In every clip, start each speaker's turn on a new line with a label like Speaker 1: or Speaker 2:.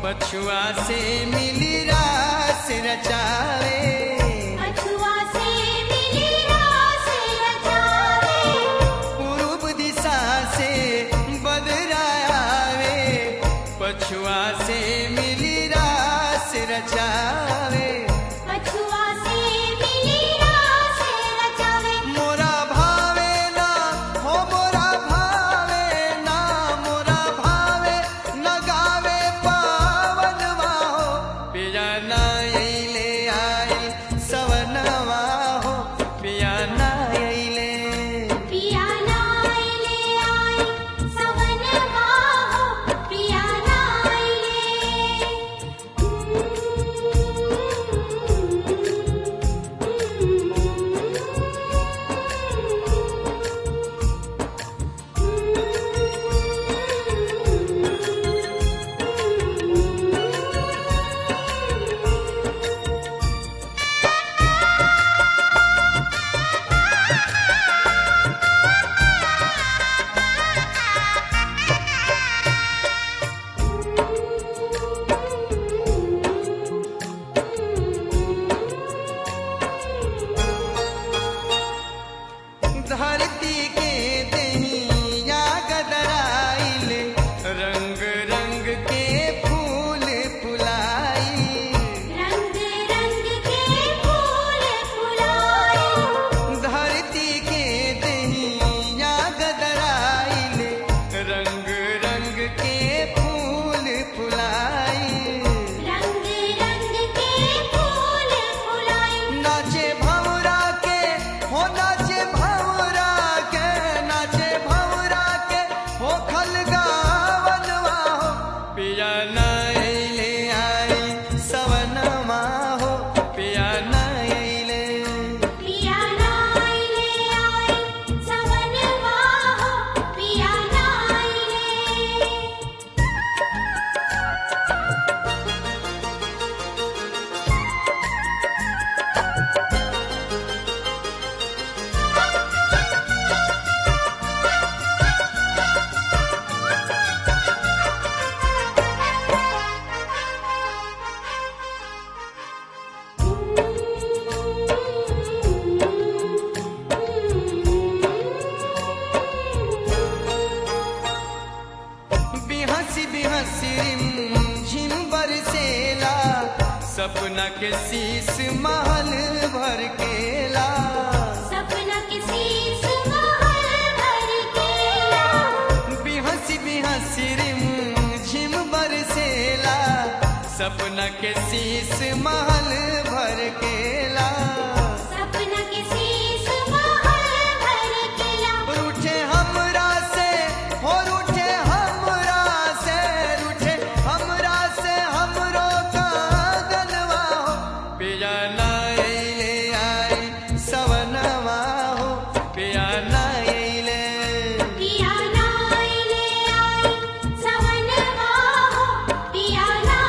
Speaker 1: पछुआ से मिली रास रचावे
Speaker 2: पछुआ से मिली रास रचावे
Speaker 1: पूर्व दिशा से बदरावे पछुआ से मिली रास रचावे
Speaker 2: पछुआ से मिली रास रचावे
Speaker 1: मोरा भावे ना हो मोरा भावे ना मोरा भावे न गावे पावन हो पिया ना अइले आई सवनवा हो पिया ना अइले
Speaker 2: पिया नाइले आई सवन हो पिया
Speaker 1: धरती के दहिया गदराइल रंग रंग के फूल फुलाई
Speaker 2: रंग रंग के फूल फुलाए
Speaker 1: धरती के दहिया गदराइल रंग रंग के फूल फुलाई
Speaker 2: रंग रंग के फूल फुलाए
Speaker 1: नाचे भंवरा के हो नाचे भंवरा के नाचे भंवरा के हो खल गावनवा हो पिया नाइले आई सवनमा हो पिया नाइले
Speaker 2: पिया नाइले आई सवन हो पिया नाइले
Speaker 1: बिहसी बिहसी रिम झिम बरसेला सपना के शीस महल भर केला
Speaker 2: सपना किसी सुमहल भर केला
Speaker 1: बिहसी बिहसी रिम झिम बरसेला सपना के शीस महल भर केला
Speaker 2: सपना किसी सुमहल भर केला
Speaker 1: रूठे हमरा से हो रूठे हमरा से रूठे हमरा से हमरो कागनवा हो पिया नाइले आई सवनवा हो पिया नाइले
Speaker 2: पिया नाइले आई सवन हो पिया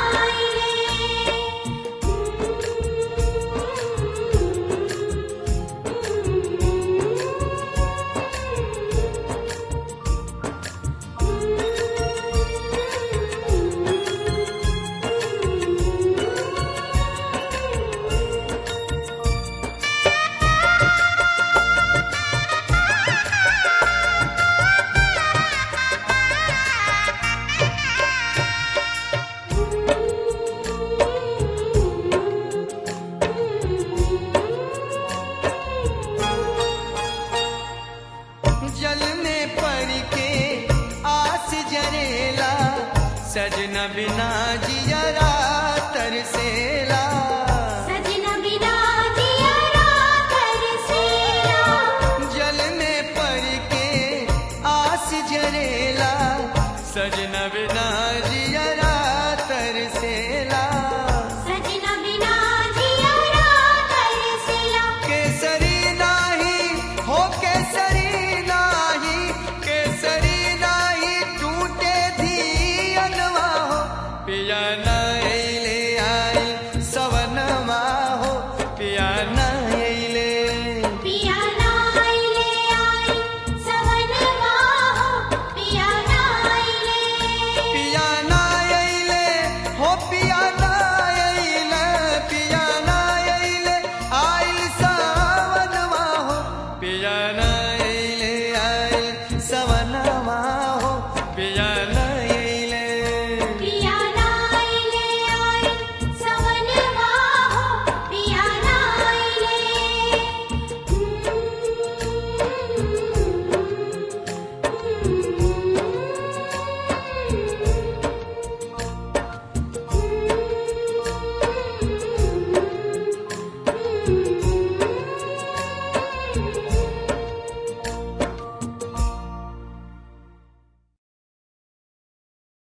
Speaker 1: जल में पड़ के आस जरेला सजना बिना जियरा तरसेला
Speaker 2: सजना बिना जिया तरसेला
Speaker 1: जल में पड़ के आस जरेला सजना बिना जियरा तरसेला